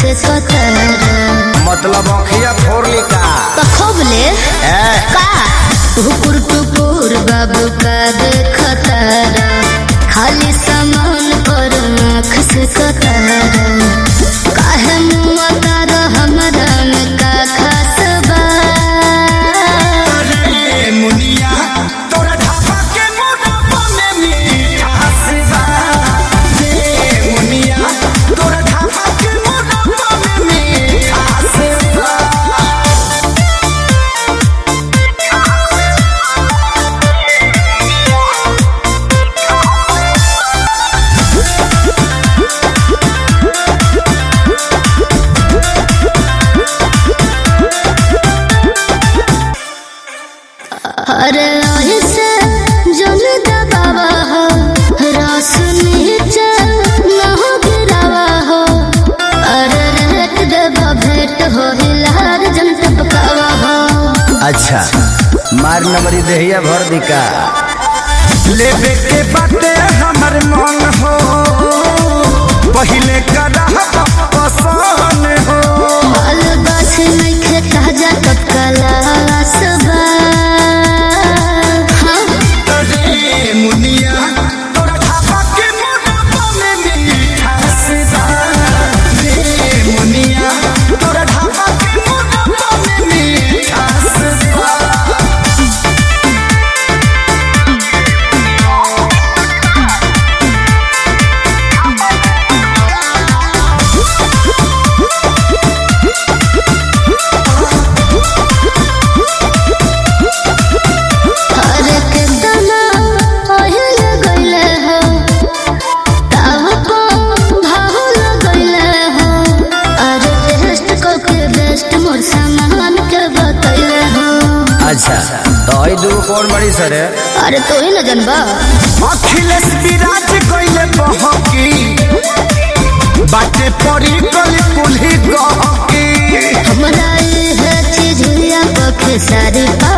से कतरा मतलब अखिया फोड़ली का पखोबले ए का हुकुर टुकुर बाबू का देखतारा खाली सामान पर आँख से कतरा काहे मुआ तारा हमरा में का खास बा ए मुनिया तोरा ढाबा के मोटापा में मिठास बा ए मुनिया तोरा ढाबा के मोटापा में मिठास बा अरे ऐसे जन दबावा हो रस नीचे न हो गिरावा हो अरे रेट देवा भेंट हो हिलार जन टपकावा हो अच्छा मार नंबरी देहिया भर दिका लेबे के बाटे हमर मन हो पहिले करा पसंद हो माल गाछ नइखे ताजा टपकला सबा हाँ रे मुनिया तोरा ढाबा के मोटापा में मिठास बा रे मुनिया तोरा ढाबा के मोटापा में मिठास बा अरे कितना ओहिल गइले हो ताव को भाहुल गइले हो अरे टेस्ट को के बेस्ट मोर सामान के बतइले हो अच्छा तो आई दूगो कौन बड़ी सर है अरे तो ही न जनबा अखिलेश विराज कइले बहकी बाटे पड़ी गली कुल्ही गहकी हमरा ये चीज या पखे सारी पा